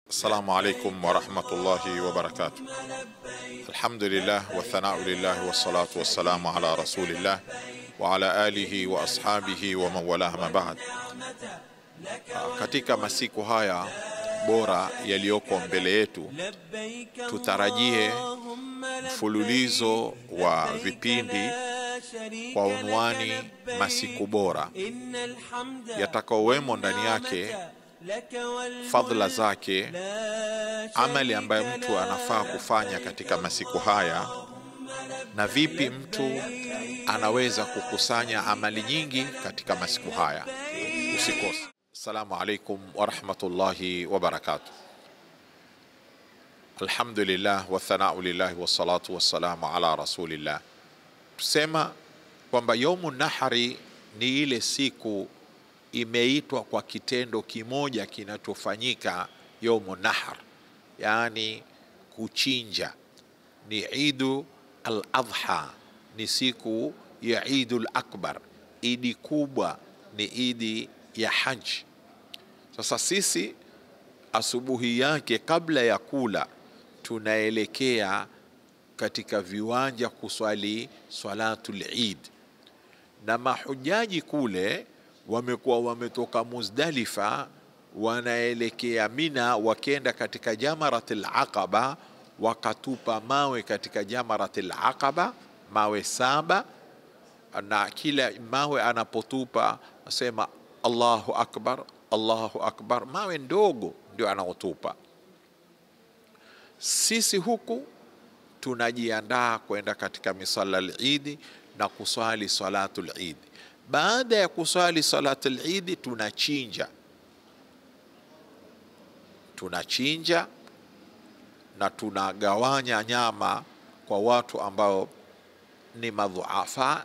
Assalamu alaikum warahmatullahi wabarakatuh. Alhamdulillah wathanau lillah wassalatu wassalamu ala rasulillah wa ala alihi wa ashabihi wa man walah ma ba'd. Katika masiku haya bora yaliyoko mbele yetu, tutarajie mfululizo wa vipindi kwa unwani masiku bora yatakaowemo ndani yake fadhila zake, amali ambayo mtu anafaa kufanya katika masiku haya, na vipi mtu anaweza kukusanya amali nyingi katika masiku haya. Usikose. Assalamu alaikum warahmatullahi wabarakatuh. Alhamdulillah wathanau lillahi wassalatu wassalamu ala rasulillah. Tusema kwamba yaumu nahari ni ile siku imeitwa kwa kitendo kimoja kinachofanyika yaumu nahar, yaani kuchinja. Ni idu al adha, ni siku ya idul akbar, idi kubwa, ni idi ya haji. Sasa sisi asubuhi yake kabla ya kula tunaelekea katika viwanja kuswali swalatul Eid, na mahujaji kule wamekuwa wametoka Muzdalifa wanaelekea Mina, wakenda katika Jamaratil Aqaba, wakatupa mawe katika Jamaratil Aqaba, mawe saba, na kila mawe anapotupa asema Allahu akbar, Allahu akbar, mawe ndogo ndio anaotupa. Sisi huku tunajiandaa kwenda katika misala al-Eid na kuswali salatul Eid. Baada ya kuswali salatul Eid tunachinja, tunachinja na tunagawanya nyama kwa watu ambao ni madhuafa,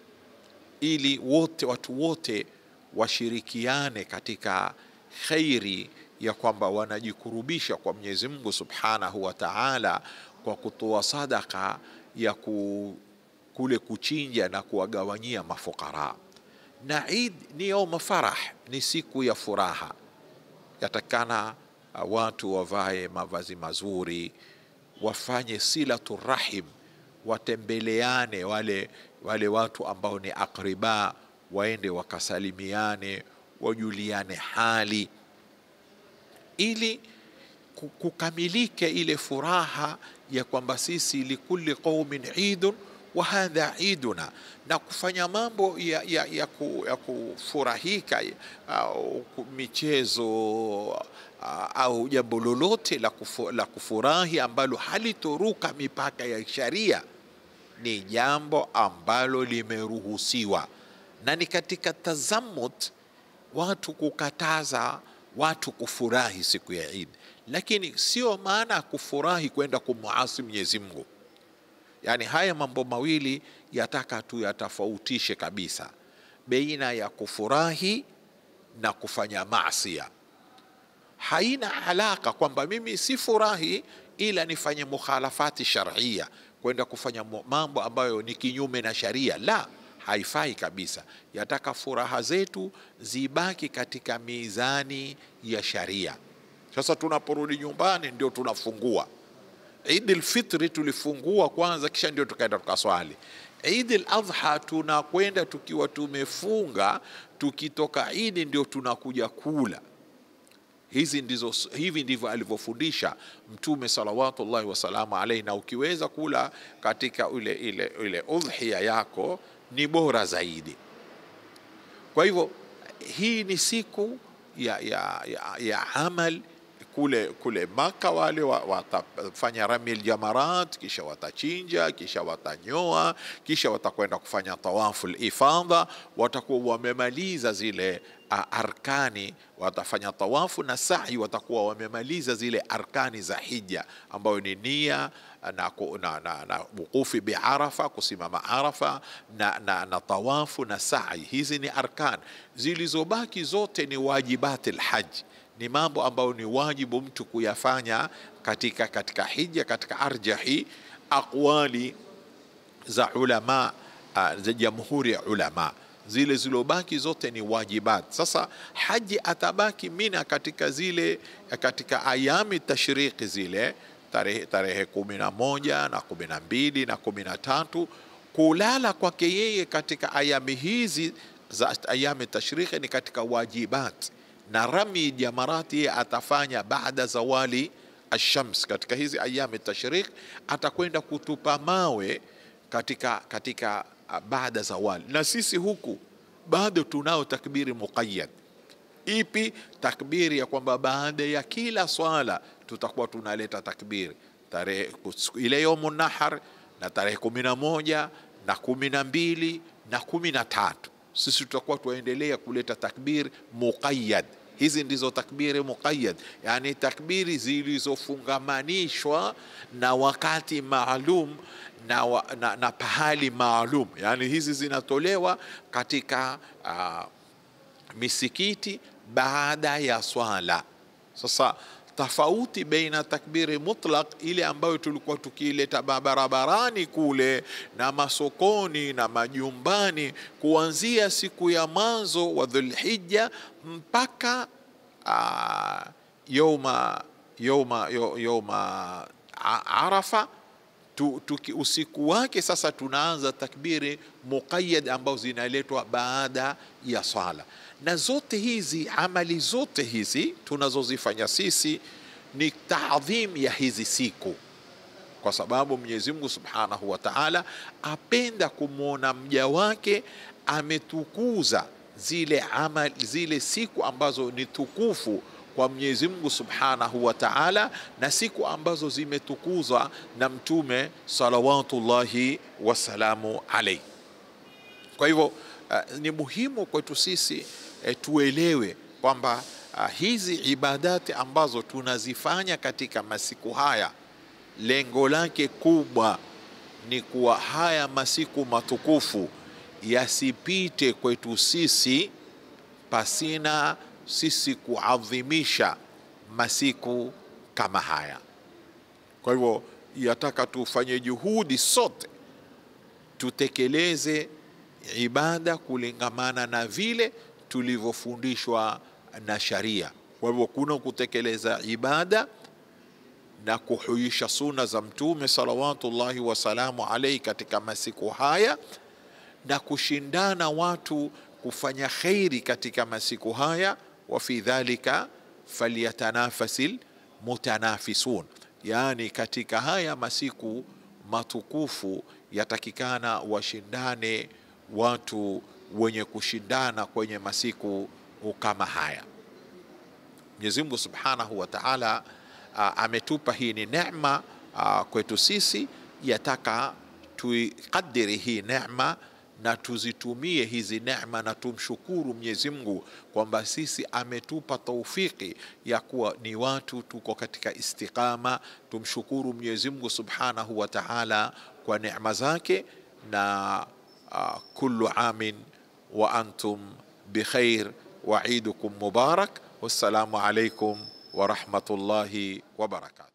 ili wote watu wote washirikiane katika khairi ya kwamba wanajikurubisha kwa Mwenyezi Mungu Subhanahu wa Ta'ala kwa kutoa sadaka ya ku, kule kuchinja na kuwagawanyia mafukara. Na Eid ni yauma farah, ni siku ya furaha. Yatakana watu wavae mavazi mazuri, wafanye silatu rahim, watembeleane wale, wale watu ambao ni akriba, waende wakasalimiane, wajuliane hali ili kukamilike ile furaha ya kwamba sisi likulli qaumin idun wa hadha iduna, na kufanya mambo ya, ya, ya, ku, ya kufurahika au michezo au jambo lolote la, kufu, la kufurahi ambalo halitoruka mipaka ya sharia ni jambo ambalo limeruhusiwa, na ni katika tazamut watu kukataza watu kufurahi siku ya Eid, lakini sio maana ya kufurahi kwenda kumuasi Mwenyezi Mungu. Yaani haya mambo mawili yataka tu yatofautishe kabisa baina ya kufurahi na kufanya maasia. Haina alaka kwamba mimi si furahi ila nifanye mukhalafati sharia, kwenda kufanya mambo ambayo ni kinyume na sharia, la haifai kabisa. Yataka furaha zetu zibaki katika mizani ya sharia. Sasa tunaporudi nyumbani ndio tunafungua. Eid al-Fitri tulifungua kwanza, kisha ndio tukaenda tukaswali. Eid al-Adha tunakwenda tukiwa tumefunga, tukitoka Eid ndio tunakuja kula. Hizi ndizo, hivi ndivyo alivyofundisha Mtume salawatullahi wasalamu alaihi, na ukiweza kula katika ile, ile, ile udhiya yako ni bora zaidi. Kwa hivyo hii ni siku ya, ya, ya, ya amal kule, kule Maka wale watafanya ramil jamarat, kisha watachinja, kisha watanyoa, kisha watakwenda kufanya tawafu ifadha, watakuwa wamemaliza zile arkani, watafanya tawafu na sa'i, watakuwa wamemaliza zile arkani za hija ambayo ni nia na, na, na, na wukufi biarafa, kusimama Arafa na, na, na tawafu na sa'i. Hizi ni arkan, zilizobaki zote ni wajibati lhaji, ni mambo ambayo ni wajibu mtu kuyafanya katika, katika hija, katika arjahi aqwali za ulama za jamhuri ya ulama. zile zilobaki zote ni wajibat. Sasa haji atabaki Mina katika zile katika ayami tashriki zile tarehe, tarehe kumi na moja na kumi na mbili na kumi na tatu kulala kwake yeye katika ayami hizi za ayami tashriki ni katika wajibat, na rami jamarati yeye atafanya baada zawali ashams. Katika hizi ayami tashrik atakwenda kutupa mawe katika, katika baada zawali, na sisi huku bado tunao takbiri muqayyad. Ipi takbiri ya kwamba baada ya kila swala tutakuwa tunaleta takbiri tarehe ile yomu nahar na tarehe kumi na moja na kumi na mbili na kumi na tatu sisi tutakuwa tuendelea kuleta takbir muqayyad. Hizi ndizo takbiri muqayyad, yani takbiri zilizofungamanishwa na wakati maalum na, wa, na, na pahali maalum, yani hizi zinatolewa katika uh, misikiti baada ya swala. Sasa tofauti baina takbiri mutlaq ile ambayo tulikuwa tukiileta barabarani kule na masokoni na majumbani kuanzia siku ya mwanzo wa Dhulhijja mpaka uh, yoma, yoma, yoma Arafa tu, tuki, usiku wake sasa tunaanza takbiri muqayyad ambazo zinaletwa baada ya swala na zote hizi amali zote hizi tunazozifanya sisi ni taadhim ya hizi siku, kwa sababu Mwenyezi Mungu Subhanahu wa Ta'ala apenda kumwona mja wake ametukuza zile amali, zile siku ambazo ni tukufu kwa Mwenyezi Mungu Subhanahu wa Ta'ala, na siku ambazo zimetukuzwa na Mtume salawatullahi wasalamu alayhi. Kwa hivyo uh, ni muhimu kwetu sisi E, tuelewe kwamba uh, hizi ibadati ambazo tunazifanya katika masiku haya, lengo lake kubwa ni kuwa haya masiku matukufu yasipite kwetu sisi pasina sisi kuadhimisha masiku kama haya. Kwa hivyo yataka tufanye juhudi sote tutekeleze ibada kulingamana na vile tulivyofundishwa na sharia. Kwa hivyo kuna kutekeleza ibada na kuhuisha suna za Mtume salawatullahi wasalamu alaihi katika masiku haya na kushindana watu kufanya khairi katika masiku haya. wa fi dhalika falyatanafasil mutanafisun, yaani katika haya masiku matukufu yatakikana washindane watu wenye kushindana kwenye masiku kama haya. Mwenyezi Mungu Subhanahu wa Ta'ala ametupa hii ni neema kwetu sisi, yataka tuikadiri hii neema na tuzitumie hizi neema na tumshukuru Mwenyezi Mungu kwamba sisi ametupa taufiki ya kuwa ni watu tuko katika istiqama. Tumshukuru Mwenyezi Mungu Subhanahu wa Ta'ala kwa neema zake na uh, kullu amin wa antum bikhair wa idukum mubarak. Wassalamu alaikum wa rahmatullahi wa barakatuh.